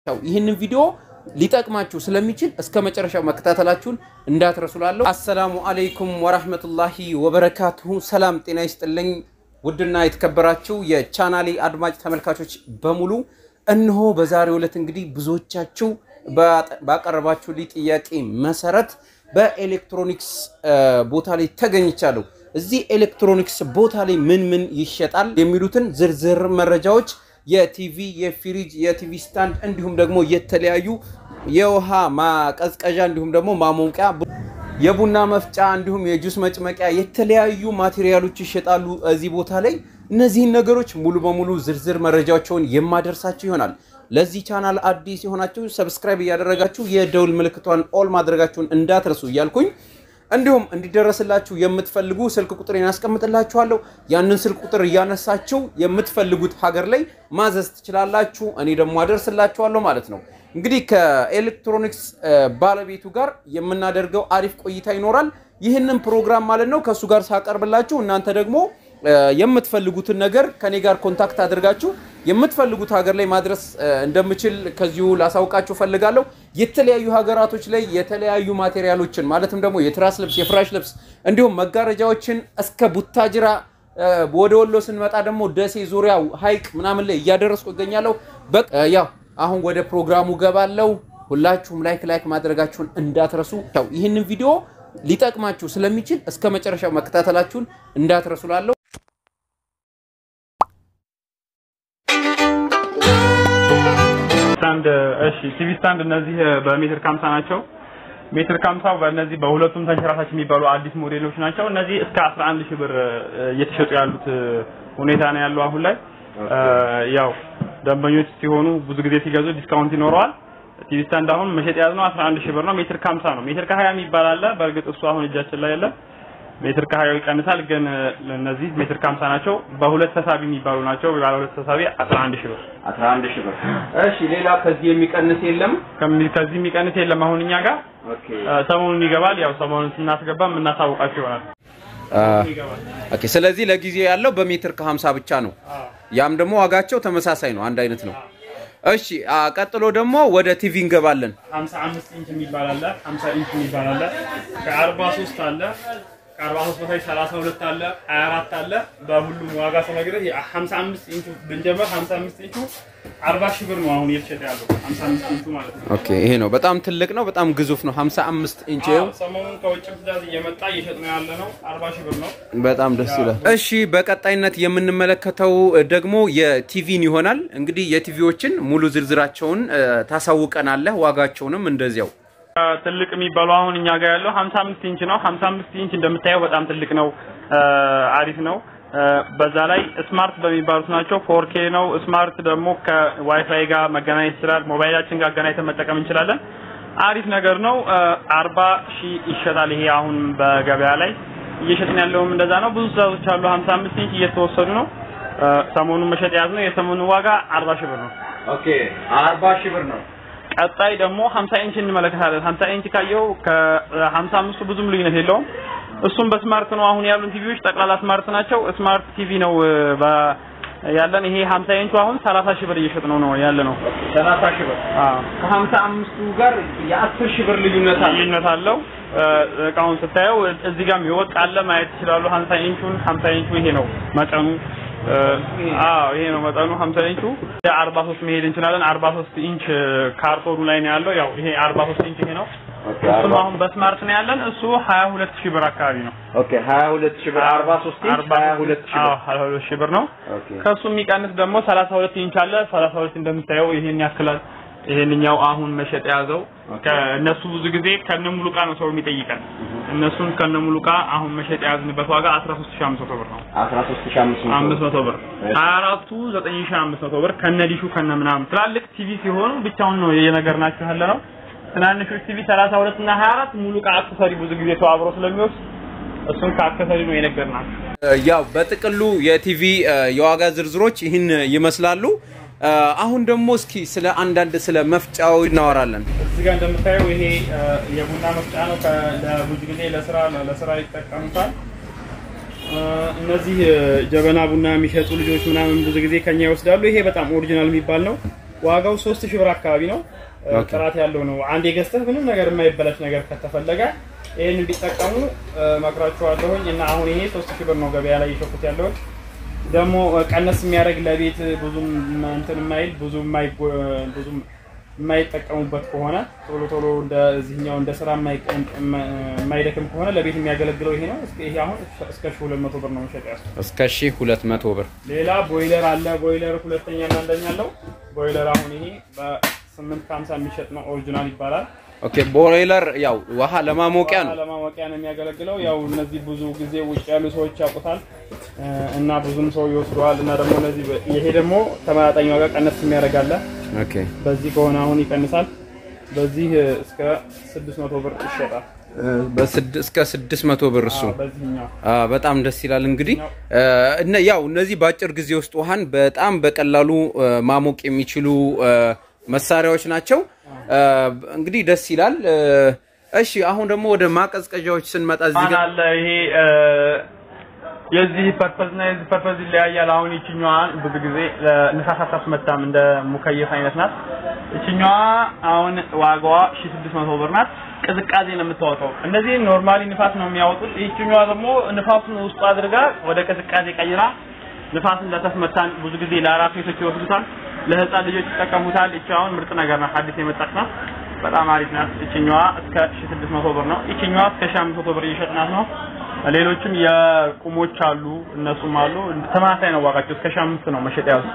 ይህንን ቪዲዮ ሊጠቅማችሁ ስለሚችል እስከ መጨረሻው መከታተላችሁን እንዳትረሱላለሁ። አሰላሙ አለይኩም ወራህመቱላሂ ወበረካቱሁ። ሰላም ጤና ይስጥልኝ። ውድና የተከበራችሁ የቻናሌ አድማጭ ተመልካቾች በሙሉ እነሆ በዛሬው ዕለት እንግዲህ ብዙዎቻችሁ ባቀረባችሁልኝ ጥያቄ መሰረት በኤሌክትሮኒክስ ቦታ ላይ ተገኝቻለሁ። እዚህ ኤሌክትሮኒክስ ቦታ ላይ ምን ምን ይሸጣል የሚሉትን ዝርዝር መረጃዎች የቲቪ፣ የፍሪጅ፣ የቲቪ ስታንድ እንዲሁም ደግሞ የተለያዩ የውሃ ማቀዝቀዣ እንዲሁም ደግሞ ማሞቂያ፣ የቡና መፍጫ እንዲሁም የጁስ መጭመቂያ የተለያዩ ማቴሪያሎች ይሸጣሉ እዚህ ቦታ ላይ። እነዚህን ነገሮች ሙሉ በሙሉ ዝርዝር መረጃዎችን የማደርሳችሁ ይሆናል። ለዚህ ቻናል አዲስ የሆናችሁ ሰብስክራይብ እያደረጋችሁ የደውል ምልክቷን ኦል ማድረጋችሁን እንዳትረሱ እያልኩኝ እንዲሁም እንዲደረስላችሁ የምትፈልጉ ስልክ ቁጥር ያስቀምጥላችኋለሁ። ያንን ስልክ ቁጥር እያነሳችሁ የምትፈልጉት ሀገር ላይ ማዘዝ ትችላላችሁ። እኔ ደግሞ አደርስላችኋለሁ ማለት ነው። እንግዲህ ከኤሌክትሮኒክስ ባለቤቱ ጋር የምናደርገው አሪፍ ቆይታ ይኖራል። ይህንን ፕሮግራም ማለት ነው ከእሱ ጋር ሳቀርብላችሁ እናንተ ደግሞ የምትፈልጉትን ነገር ከኔ ጋር ኮንታክት አድርጋችሁ የምትፈልጉት ሀገር ላይ ማድረስ እንደምችል ከዚሁ ላሳውቃችሁ ፈልጋለሁ። የተለያዩ ሀገራቶች ላይ የተለያዩ ማቴሪያሎችን ማለትም ደግሞ የትራስ ልብስ፣ የፍራሽ ልብስ እንዲሁም መጋረጃዎችን እስከ ቡታጅራ ወደ ወሎ ስንመጣ ደግሞ ደሴ ዙሪያ ሀይቅ ምናምን ላይ እያደረስኩ እገኛለሁ። ያው አሁን ወደ ፕሮግራሙ ገባለው። ሁላችሁም ላይክ ላይክ ማድረጋችሁን እንዳትረሱ። ይህንን ቪዲዮ ሊጠቅማችሁ ስለሚችል እስከ መጨረሻው መከታተላችሁን እንዳትረሱ ላለሁ ስታንድ እሺ፣ ቲቪ ስታንድ እነዚህ በሜትር ከሀምሳ ናቸው። ሜትር ከሀምሳው በእነዚህ በሁለቱም ተንሸራታች የሚባሉ አዲስ ሞዴሎች ናቸው። እነዚህ እስከ 11 ሺህ ብር እየተሸጡ ያሉት ሁኔታ ነው ያለው አሁን ላይ። ያው ደንበኞች ሲሆኑ ብዙ ጊዜ ሲገዙ ዲስካውንት ይኖረዋል። ቲቪ ስታንድ አሁን መሸጥ የያዝነው 11 ሺህ ብር ነው። ሜትር ከሀምሳ ነው። ሜትር ከሀያ የሚባል አለ። በእርግጥ እሱ አሁን እጃችን ላይ የለም። ሜትር ከሀያው ይቀንሳል፣ ግን እነዚህ ሜትር ከሀምሳ ናቸው። በሁለት ተሳቢ የሚባሉ ናቸው። ባለ ሁለት ተሳቢ 11 ሺህ ብር 11 ሺህ ብር። እሺ፣ ሌላ ከዚህ የሚቀንስ የለም? ከዚህ የሚቀንስ የለም። አሁን እኛ ጋር ሰሞኑን ይገባል። ያው ሰሞኑን ስናስገባ የምናሳውቃቸው ይሆናል። ኦኬ። ስለዚህ ለጊዜው ያለው በሜትር ከ50 ብቻ ነው። ያም ደግሞ ዋጋቸው ተመሳሳይ ነው፣ አንድ አይነት ነው። እሺ ቀጥሎ ደግሞ ወደ ቲቪ እንገባለን። 55 ኢንች የሚባል አለ፣ 50 ኢንች የሚባል አለ፣ ከ43 አለ፣ ከ43 በታች 32 አለ፣ 24 አለ። በሁሉም ዋጋ ስነግርህ 55 ኢንቹ ብንጀምር 55 ኢንቹ 40 ሺህ ብር ነው አሁን እየተሸጠ ያለው 55 ኢንቹ ማለት ነው። ኦኬ ይሄ ነው በጣም ትልቅ ነው፣ በጣም ግዙፍ ነው። 55 ኢንች ይኸው ሰሞኑን ከውጭ ትዕዛዝ እየመጣ እየሸጥ ነው ያለ ነው። 40 ሺህ ብር ነው። በጣም ደስ ይላል። እሺ በቀጣይነት የምንመለከተው ደግሞ የቲቪን ይሆናል። እንግዲህ የቲቪዎችን ሙሉ ዝርዝራቸውን ታሳውቀናለህ፣ ዋጋቸውንም እንደዚያው ትልቅ የሚባለው አሁን እኛ ጋር ያለው 55 ኢንች ነው። 55 ኢንች እንደምታየው በጣም ትልቅ ነው፣ አሪፍ ነው። በዛ ላይ ስማርት በሚባሉት ናቸው። ፎርኬ ነው። ስማርት ደግሞ ከዋይፋይ ጋር መገናኘት ይችላል። ሞባይላችን ጋር አገናኝተን መጠቀም እንችላለን። አሪፍ ነገር ነው። አርባ ሺህ ይሸጣል። ይሄ አሁን በገበያ ላይ እየሸጥን ያለውም እንደዛ ነው። ብዙ ትዕዛዞች አሉ። 55 ኢንች እየተወሰዱ ነው። ሰሞኑን መሸጥ ያዝ ነው። የሰሞኑ ዋጋ 40 ሺህ ብር ነው። ኦኬ 40 ሺህ ብር ነው። ቀጣይ ደግሞ 50 ኢንች እንመለከታለን። 50 ኢንች ካየው ከ55ቱ ብዙም ልዩነት የለውም። እሱም በስማርት ነው። አሁን ያሉን ቲቪዎች ጠቅላላ ስማርት ናቸው። ስማርት ቲቪ ነው ያለን። ይሄ 50 ኢንቹ አሁን 30 ሺህ ብር እየሸጥ ነው ነው ያለ ነው። 30 ሺህ ብር አዎ፣ ከ55ቱ ጋር የ10 ሺህ ብር ልዩነት አለ። ልዩነት አለው። እቃውን ስታየው እዚህ ጋርም የወጥ አለ ማየት ይችላሉ። 50 ኢንቹን 50 ኢንቹ ይሄ ነው መጠኑ። አዎ ይሄ ነው መጠኑ 50 ኢንቹ። 43 መሄድ እንችላለን። 43 ኢንች ካርቶኑ ላይ ነው ያለው። ያው ይሄ 43 ኢንች ይሄ ነው። እሱም አሁን በስማርት ነው ያለን። እሱ 22 ሺህ ብር አካባቢ ነው። ኦኬ 22 ሺህ ብር 43 ኢንች 22 ሺህ ብር 22 ሺህ ብር ነው። ኦኬ ከሱ የሚቀንስ ደግሞ 32 ኢንች አለ። 32 እንደምታየው ይሄን ያክላል። ይሄንኛው አሁን መሸጥ የያዘው ከእነሱ ብዙ ጊዜ ከነሙሉ ዕቃ ነው ሰው የሚጠይቀን። እነሱን ከነሙሉ ዕቃ አሁን መሸጥ የያዝንበት ዋጋ 13500 ብር ነው። 13500 500 ብር 24ቱ 9500 ብር ከነዲሹ ከነ ምናምን። ትላልቅ ቲቪ ሲሆኑ ብቻውን ነው የነገርናችሁ ያለ ነው። ትናንሾች ቲቪ 32 እና 24 ሙሉ ዕቃ አክሰሰሪ ብዙ ጊዜ ሰው አብሮ ስለሚወስድ እሱን ከአክሰሰሪ ነው የነገርናችሁ። ያው በጥቅሉ የቲቪ የዋጋ ዝርዝሮች ይህን ይመስላሉ። አሁን ደግሞ እስኪ ስለ አንዳንድ ስለ መፍጫው እናወራለን። እዚህ ጋር እንደምታየው ይሄ የቡና መፍጫ ነው። ለብዙ ጊዜ ለስራ ለስራ ይጠቀሙታል። እነዚህ ጀበና ቡና የሚሸጡ ልጆች ምናምን ብዙ ጊዜ ከኛ ይወስዳሉ። ይሄ በጣም ኦሪጂናል የሚባል ነው። ዋጋው 3000 ብር አካባቢ ነው። እ፣ ኦኬ። ጥራት ያለው ነው። አንዴ ገዝተህ ምንም ነገር የማይበላሽ ነገር ከተፈለገ ይህን ቢጠቀሙ እ፣ መክራችኋለሁኝ እና አሁን ይሄ 3000 ብር ነው ገበያ ላይ የሸኩት ያለውን ደግሞ እ፣ ቀነስ የሚያደርግ ለቤት ብዙም እንትን የማይል ብዙ የማይጎ- ብዙም የማይጠቀሙበት ከሆነ ቶሎ ቶሎ እንደዚህኛው እንደ ስራ የማይቀ- የማ- የማይደክም ከሆነ ለቤት የሚያገለግለው ይሄ ነው። እስከ- ይሄ አሁን እስከ 1200 ብር ነው መሸጥ ያስ እስከ 1200 ብር ሌላ ቦይለር አለ። ቦይለር ሁለተኛ እና አንደኛ አለው። ቦይለር አሁን ይሄ በ8 ከ50 የሚሸጥ ነው። ኦሪጂናል ይባላል። ኦኬ ቦይለር ያው ውሃ ለማሞቂያ ነው ለማሞቂያ ነው የሚያገለግለው። ያው እነዚህ ብዙ ጊዜ ውጭ ያሉ ሰዎች ያውቁታል እ፣ እና ብዙም ሰው ይወስደዋል። እና ደግሞ እነዚህ በ- ይሄ ደግሞ ተመጣጣኝ ዋጋ ቀነስ የሚያደርግ አለ። ኦኬ በዚህ ከሆነ አሁን ይቀንሳል። በዚህ እ፣ እስከ 600 ብር ይሸጣል። በስድ እስከ 600 ብር እሱ አዎ፣ በዚህኛው አ በጣም ደስ ይላል። እንግዲህ እ፣ እነ ያው እነዚህ በአጭር ጊዜ ውስጥ ውሃን በጣም በቀላሉ እ፣ ማሞቅ የሚችሉ እ፣ መሳሪያዎች ናቸው። እ፣ እንግዲህ ደስ ይላል። እ፣ እሺ አሁን ደግሞ ወደ ማቀዝቀዣዎች ስንመጣ እዚህ ፋን ጋር አለ። ይሄ እ፣ የዚህ ፐርፐዝ እና የዚህ ፐርፐዝ ይለያያል። አሁን ይችኛዋን ብዙ ጊዜ ለንፋስ አታስመታም፣ እንደ ሙከየፍ አይነት ናት። ይችኛዋ አሁን ዋጋዋ 1600 ብር ናት። ቅዝቃዜ ነው የምታወጣው። እነዚህ ኖርማሊ ንፋስ ነው የሚያወጡት። ይችኛዋ ደግሞ ንፋሱን ውስጡ አድርጋ ወደ ቅዝቃዜ ቀይራ ንፋስ እንዳታስመታን ብዙ ጊዜ ለአራት ሴቶች ይወስዱታል፣ ለህፃን ልጆች ይጠቀሙታል። ይቺ አሁን ምርጥ ነገር ናት፣ አዲስ የመጣች ናት። በጣም አሪፍ ናት። ይችኛዋ እስከ 1600 ብር ነው። ይችኛዋ እስከ 1500 ብር እየሸጥናት ነው። ሌሎችም የቁሞች አሉ፣ እነሱም አሉ። ተመሳሳይ ነው ዋጋቸው፣ እስከ 1500 ነው መሸጥ ያዙ።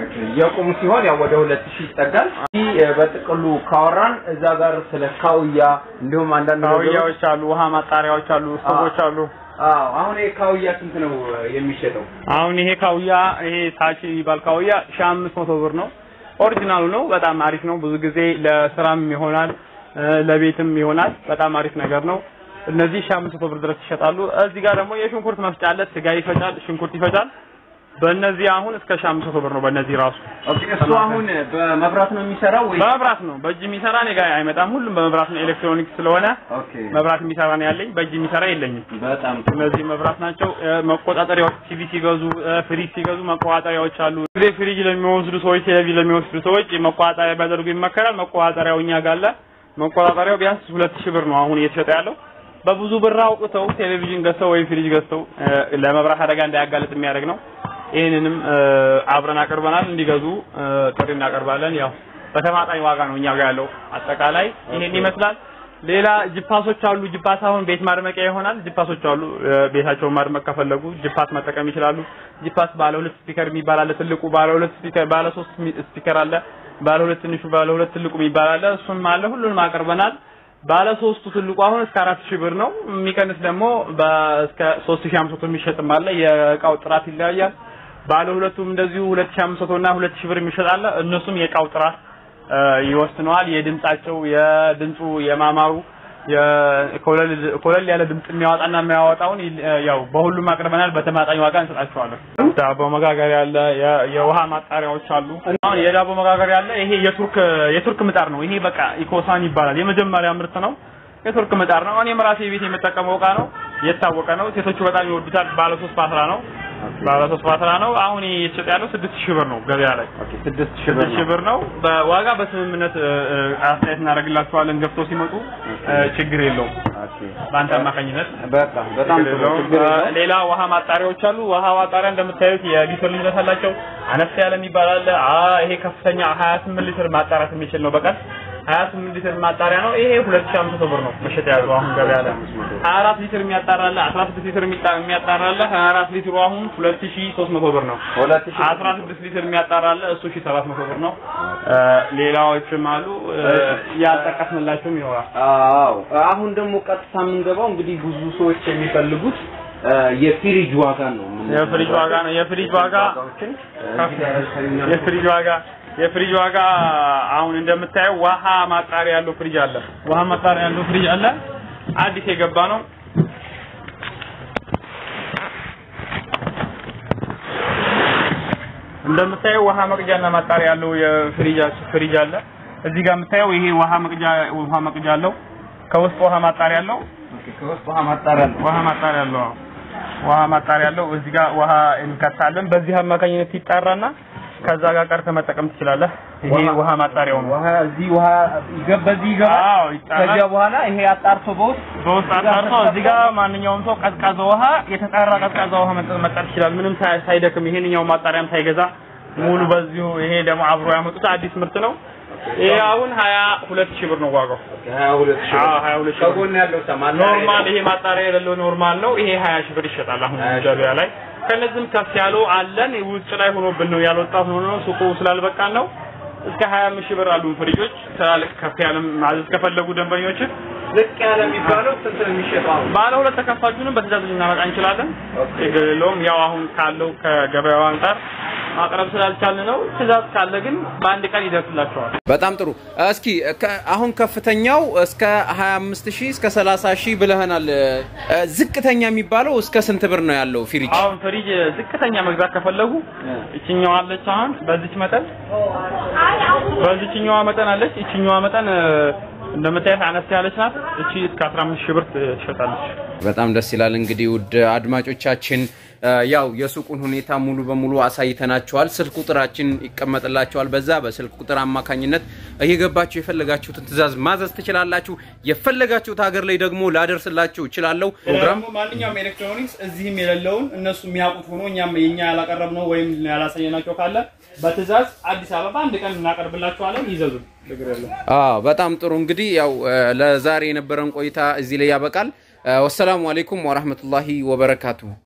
የቁም ሲሆን ያው ወደ 2000 ይጠጋል። ይህ በጥቅሉ ካወራን እዛ ጋር ስለ ካውያ እንዲሁም አንዳንድ ነገሮች ካውያዎች አሉ፣ ውሃ ማጣሪያዎች አሉ፣ ስቶቮች አሉ። አዎ አሁን ይሄ ካውያ ስንት ነው የሚሸጠው? አሁን ይሄ ካውያ ይሄ ታች የሚባል ካውያ 1500 ብር ነው። ኦሪጂናሉ ነው። በጣም አሪፍ ነው። ብዙ ጊዜ ለስራም ይሆናል እ፣ ለቤትም ይሆናል። በጣም አሪፍ ነገር ነው። እነዚህ 1500 ብር ድረስ ይሸጣሉ። እዚህ ጋር ደግሞ የሽንኩርት መፍጫ አለ። ስጋ ይፈጫል፣ ሽንኩርት ይፈጫል። በእነዚህ አሁን እስከ 1500 ብር ነው። በእነዚህ ራሱ ኦኬ እሱ አሁን በመብራት ነው የሚሰራው ወይ? በመብራት ነው። በእጅ የሚሰራ እኔ ጋር አይመጣም። ሁሉም በመብራት ነው። ኤሌክትሮኒክስ ስለሆነ ኦኬ መብራት የሚሰራ ነው ያለኝ። በእጅ የሚሰራ የለኝም። በጣም እነዚህ መብራት ናቸው። እ፣ መቆጣጠሪያዎች ቲቪ ሲገዙ እ፣ ፍሪጅ ሲገዙ መቆጣጠሪያዎች አሉ። ጊዜ ፍሪጅ ለሚወስዱ ሰዎች፣ ቴሌቪዥን ለሚወስዱ ሰዎች መቆጣጠሪያ ቢያደርጉ ይመከራል። መቆጣጠሪያው እኛ ጋር አለ። መቆጣጠሪያው ቢያንስ ሁለት ሺህ ብር ነው አሁን እየተሸጠ ያለው። በብዙ ብር አውጥተው ቴሌቪዥን ገዝተው ወይም ፍሪጅ ገዝተው እ፣ ለመብራት አደጋ እንዳያጋልጥ የሚያደርግ ነው። ይህንንም እ፣ አብረን አቅርበናል። እንዲገዙ እ፣ ጥሪ እናቀርባለን። ያው በተማጣኝ ዋጋ ነው እኛ ጋር ያለው። አጠቃላይ ይሄን ይመስላል። ሌላ ጅፓሶች አሉ። ጅፓስ አሁን ቤት ማድመቂያ ይሆናል። ጅፓሶች አሉ። እ፣ ቤታቸውን ማድመቅ ከፈለጉ ጅፓስ መጠቀም ይችላሉ። ጅፓስ ባለ ሁለት ስፒከር የሚባል አለ። ትልቁ ባለ ሁለት ስፒከር፣ ባለ ሶስት ሚ- ስፒከር አለ። ባለ ሁለት ትንሹ፣ ባለ ሁለት ትልቁ የሚባል አለ። እሱም አለ። ሁሉንም አቅርበናል። ባለ ሶስቱ ትልቁ አሁን እስከ አራት ሺህ ብር ነው። የሚቀንስ ደግሞ እስከ ሶስት ሺህ አምስት መቶ የሚሸጥም አለ። የእቃው ጥራት ይለያያል። ባለ ሁለቱም እንደዚሁ ሁለት ሺህ አምስት መቶ እና ሁለት ሺህ ብር የሚሸጥ አለ። እነሱም የእቃው ጥራት እ፣ ይወስነዋል። የድምጻቸው የድምፁ የማማሩ የኮለል ኮለል ያለ ድምጽ የሚያወጣና የሚያወጣውን ይል- ያው በሁሉም አቅርበናል። በተማጣኝ ዋጋ እንሰጣቸዋለን። ዳቦ መጋገሪያ አለ። የ- የውሃ ማጣሪያዎች አሉ። አሁን የዳቦ መጋገሪያ አለ። ይሄ የቱርክ የቱርክ ምጣድ ነው። ይሄ በቃ ኢኮሳን ይባላል። የመጀመሪያ ምርት ነው። የቱርክ ምጣድ ነው። እኔም ራሴ ቤት የምጠቀመው እቃ ነው። የታወቀ ነው። ሴቶቹ በጣም ይወዱታል። ባለ ሶስት ፓትራ ነው። ባለ ሶስት ፓትራ ነው። አሁን እየተሸጠ ያለው ስድስት ሺህ ብር ነው ገበያ ላይ ስድስት ሺህ ስድስት ሺህ ብር ነው። በዋጋ በስምምነት እ፣ እ፣ አስተያየት እናደርግላቸዋለን። ገብተው ሲመጡ እ፣ ችግር የለውም። በአንተ አማካኝነት በጣም በጣም ችግር ጥሩ የለውም። ችግር የለውም። እ፣ ሌላ ውሃ ማጣሪያዎች አሉ። ውሃ ማጣሪያ እንደምታዩት የሊትር ልዩነት አላቸው። አነስ ያለ የሚባል አለ። አ ይሄ ከፍተኛ 28 ሊትር ማጣራት የሚችል ነው በቀን 28 ሊትር ማጣሪያ ነው። ይሄ 2500 ብር ነው መሸጥ ያለው አሁን ገበያ ላይ 24 ሊትር የሚያጣራ አለ። 16 ሊትር የሚጣ- የሚያጣራ አለ። 24 ሊትሩ አሁን 2300 ብር ነው። ሁለት ሺህ 16 ሊትር የሚያጣራ አለ። እሱ 1700 ብር ነው። እ፣ ሌላዎችም አሉ። እ፣ ያልጠቀስንላቸውም ይኖራል። አዎ አሁን ደግሞ ቀጥታ የምንገባው እንግዲህ ብዙ ሰዎች የሚፈልጉት እ፣ የፍሪጅ ዋጋ ነው። የፍሪጅ ዋጋ ነው። የፍሪጅ ዋጋ ዋጋዎችን የፍሪጅ ዋጋ የፍሪጅ ዋጋ አሁን እንደምታየው ውሃ ማጣሪያ ያለው ፍሪጅ አለ። ውሃ ማጣሪያ ያለው ፍሪጅ አለ። አዲስ የገባ ነው። እንደምታየው ውሃ መቅጃና ማጣሪያ ያለው የፍሪጅ ፍሪጅ አለ። እዚህ ጋር የምታየው ይሄ ውሃ መቅጃ ውሃ መቅጃ አለው። ከውስጥ ውሃ ማጣሪያ አለው። ከውስጥ ውሃ ማጣሪያ ነው። ውሃ ማጣሪያ አለው። አዎ። ውሃ ማጣሪያ አለው። እዚህ ጋር ውሃ እንከታለን። በዚህ አማካኝነት ይጣራና ከዛ ጋር ቀርተህ መጠቀም ትችላለህ። ይሄ ውሃ- ውሃ ማጣሪያው ነው። ውሃ እዚህ ውሃ ይገባ በዚህ ይገባል። አዎ ይጣራል። ከዚያ በኋላ ይሄ አጣርቶ በውስጥ በውስጥ አጣርቶ እዚህ ጋር ማንኛውም ሰው ቀዝቃዛ ውሃ የተጣራ ቀዝቃዛ ውሃ መጠ- መጠጣት ይችላል። ምንም ሳይ- ሳይደክም ይሄንኛው ማጣሪያም ሳይገዛ ሙሉ በዚሁ ይሄ ደግሞ አብሮ ያመጡት አዲስ ምርት ነው። ይሄ አሁን ሀያ ሁለት ሺህ ብር ነው ዋጋው። ሀያ ሁለት ሺህ አዎ ብር። ሀያ ሁለት ሺህ ብር ከጎን ያለው ሰማን ኖርማል ይሄ ማጣሪያ የሌለው ኖርማል ነው። ይሄ ሀያ ሺህ ብር ይሸጣል አሁን ሀያ ሺህ ገበያ ላይ። ከነዚህም ከፍ ያሉ አለን። ውጭ ላይ ሆኖብን ነው ያልወጣት ሆኖ ነው ሱቁ ስላልበቃን ነው። እስከ ሀያ አምስት ሺህ ብር አሉን ፍሪጆች። ትላልቅ ከፍ ያለ ማዘዝ ከፈለጉ ደንበኞችን ዝቅ ያለ የሚባለው ስንት ነው የሚሸጠው? አሁን? ባለ ሁለት ተከፋቹንም በትእዛዝ ልናመጣ እንችላለን። ችግር የለውም። ያው አሁን ካለው ከገበያው አንጻር ማቅረብ ስላልቻልን ነው። ትእዛዝ ካለ ግን በአንድ ቀን ይደርስላቸዋል። በጣም ጥሩ። እስኪ ከ- አሁን ከፍተኛው እስከ 25 ሺህ እስከ 30 ሺህ ብለህናል። እ፣ ዝቅተኛ የሚባለው እስከ ስንት ብር ነው ያለው ፍሪጅ? አሁን ፍሪጅ ዝቅተኛ መግዛት ከፈለጉ እችኛዋ አለች። አሁን በዚች መጠን በዚችኛዋ መጠን አለች። እችኛዋ መጠን እ፣ እንደምታያት አነስ ያለች ናት። እቺ እስከ 15 ሺህ ብር ትሸጣለች። በጣም ደስ ይላል። እንግዲህ ውድ አድማጮቻችን እ፣ ያው የሱቁን ሁኔታ ሙሉ በሙሉ አሳይተናቸዋል። ስልክ ቁጥራችን ይቀመጥላቸዋል። በዛ በስልክ ቁጥር አማካኝነት እየገባችሁ የፈለጋችሁትን ትዕዛዝ ማዘዝ ትችላላችሁ። የፈለጋችሁት ሀገር ላይ ደግሞ ላደርስላችሁ እችላለሁ። ፕሮግራም ደግሞ ማንኛውም ኤሌክትሮኒክስ እዚህም የሌለውን እነሱ የሚያውቁት ሆኖ እኛም የኛ ያላቀረብነው ወይም ያላሳየናቸው ካለ በትእዛዝ አዲስ አበባ አንድ ቀን እናቀርብላችኋለን። ይዘዙ፣ ችግር የለም። አዎ በጣም ጥሩ እንግዲህ ያው እ፣ ለዛሬ የነበረን ቆይታ እዚህ ላይ ያበቃል። እ፣ ወሰላሙ አሌይኩም ወራህመቱላሂ ወበረካቱሁ